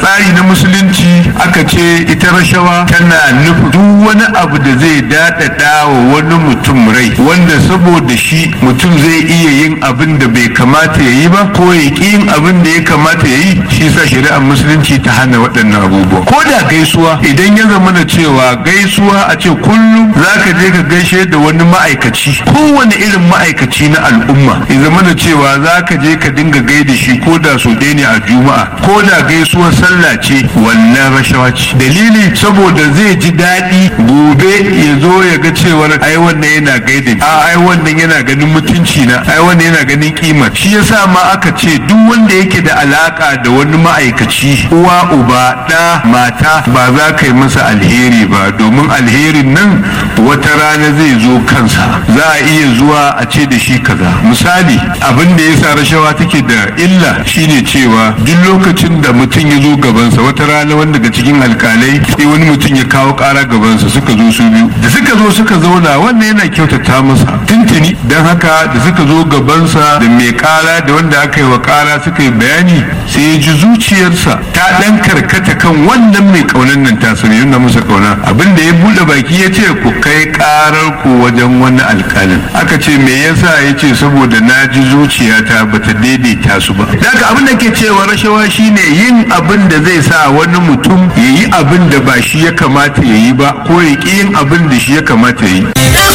tsari na musulunci aka ce ita rashawa tana nufin duk wani abu da zai daɗaɗa wa wani mutum rai wanda saboda shi mutum zai iya yin abin da bai kamata ya yi ba ko ya ƙi yin abin da ya kamata ya yi shi sa shari'ar musulunci ta hana waɗannan abubuwa ko da gaisuwa idan ya zama na cewa gaisuwa a ce kullum za ka je ka gaishe da wani ma'aikaci kowane irin ma'aikaci na al'umma ya zama na cewa za ka je ka dinga gaida shi ko da so ɗaya ne a juma'a ko da gaisuwar sallah ce wannan rashawa ce dalili saboda zai ji daɗi gobe ya zo ya ga cewar ai wannan yana gaida ni a ai wannan yana ganin mutunci na ai wannan yana ganin kima shi yasa ma aka ce duk wanda yake da alaka da wani ma'aikaci uwa uba ɗa mata ba za ka yi masa alheri ba domin alherin nan wata rana zai zo kansa za a iya zuwa a ce da shi kaza misali abin da yasa rashawa take da illa shine cewa duk lokacin da mutum ya zo gabansa wata rana wanda daga cikin alkalai sai wani mutum ya kawo kara gabansa suka zo su biyu da suka zo suka zauna wannan yana kyautata masa tuntuni don haka da suka zo gabansa da mai kara da wanda aka yi wa kara suka yi bayani sai ya ji zuciyarsa ta dan karkata kan wannan mai kaunan nan ta sani yana masa kauna abin da ya bude baki ya ce ku kai karar ku wajen wani alkalin aka ce me yasa ya ce saboda na ji zuciyata bata daidaita su ba daga abin da ke cewa rashawa shine yin abin da zai sa wani mutum ya yi abin da ba shi ya kamata ya yi ba ko ya ƙi yin abin da shi ya kamata ya yi